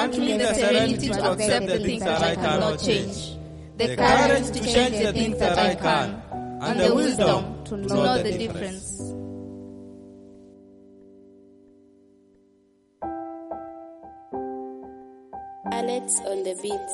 grant me the serenity to accept the things that I cannot change, the courage to change the things that I can, and the wisdom to know the difference. Alex on the beats.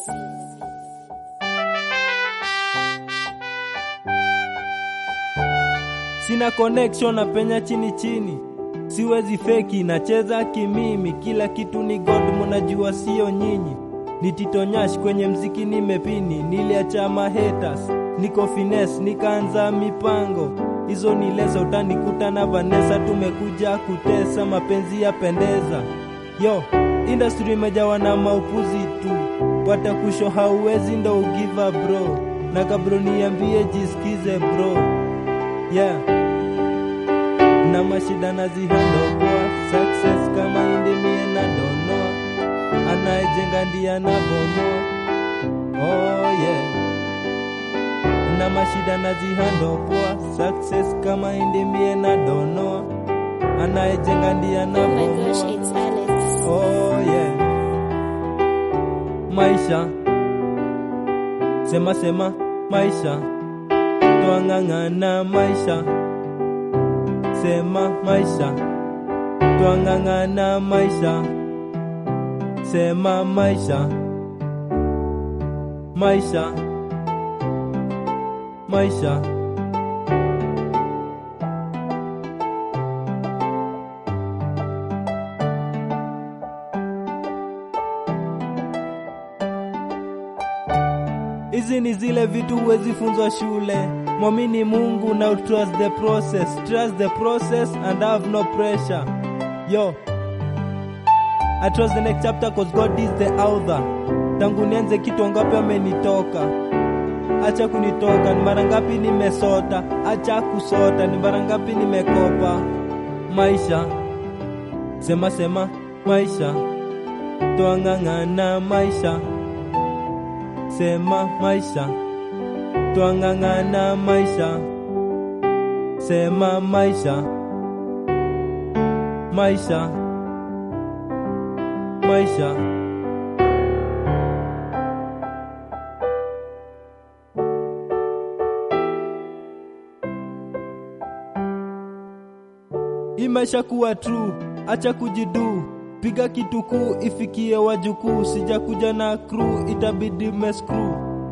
Sina connection na penya chini chini, siwezi feki, nacheza kimimi, kila kitu ni God, munajua sio nyinyi. Nititonyash kwenye mziki nimepini, niliacha mahaters, niko finesse, nikaanza mipango hizo ni leso, utanikuta na Vanessa, tumekuja kutesa, mapenzi yapendeza. Yo, industry imejawa na maupuzi tu, watakusho hauwezi ndo ugiva bro, na kabro niambie jisikize bro, yeah na mashida nazihandopoa success kama indimie na donoa anayejenga ndiye anabomoa oh yeah na mashida nazihandopoa success kama indimie na donoa anayejenga ndiye Oh my gosh, anabomoa it's Alex. oh yeah maisha sema sema maisha twang'ang'ana maisha sema maisha twang'ang'ana maisha sema maisha maisha maisha hizi ni zile vitu huwezi funzwa shule mwamini mungu na trust the process trust the process and have no pressure yo I trust the next chapter cause God is the author tangu nianze kitu ngapi amenitoka acha kunitoka ni mara ngapi nimesota acha kusota ni mara ngapi nimekopa maisha sema sema maisha twang'ang'ana maisha sema maisha twang'ang'ana maisha sema maisha maisha maisha hii maisha kuwa true acha kujidu piga kitu kuu ifikie wajukuu sijakuja na crew itabidi meskru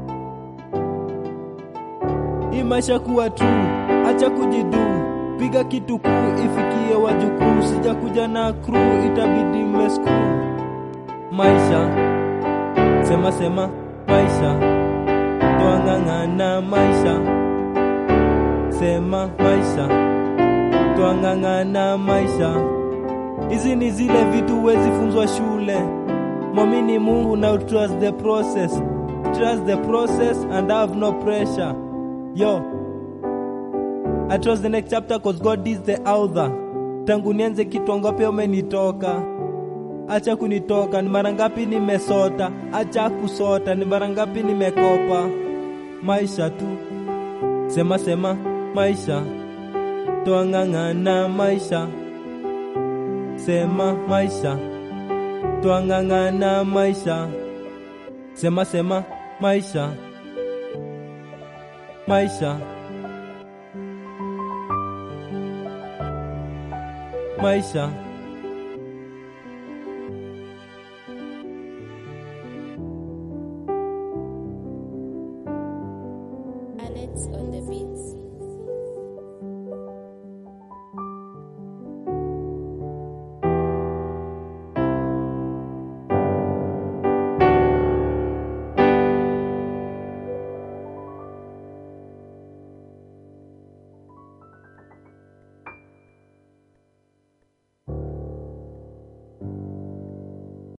hii maisha kuwa true acha kujidu piga kitu kuu ifikie wajukuu sijakuja na crew itabidi meskru maisha sema sema maisha twang'ang'ana maisha sema maisha twang'ang'ana maisha hizi ni zile vitu huwezi funzwa shule mwamini mungu na trust the process trust the process and have no pressure yo I trust the next chapter cause God is the author tangu nianze kitu ngapi umenitoka acha kunitoka ni mara ngapi nimesota acha kusota ni mara ngapi nimekopa maisha tu sema sema maisha twang'ang'ana maisha sema maisha twang'ang'ana maisha sema sema maisha maisha maisha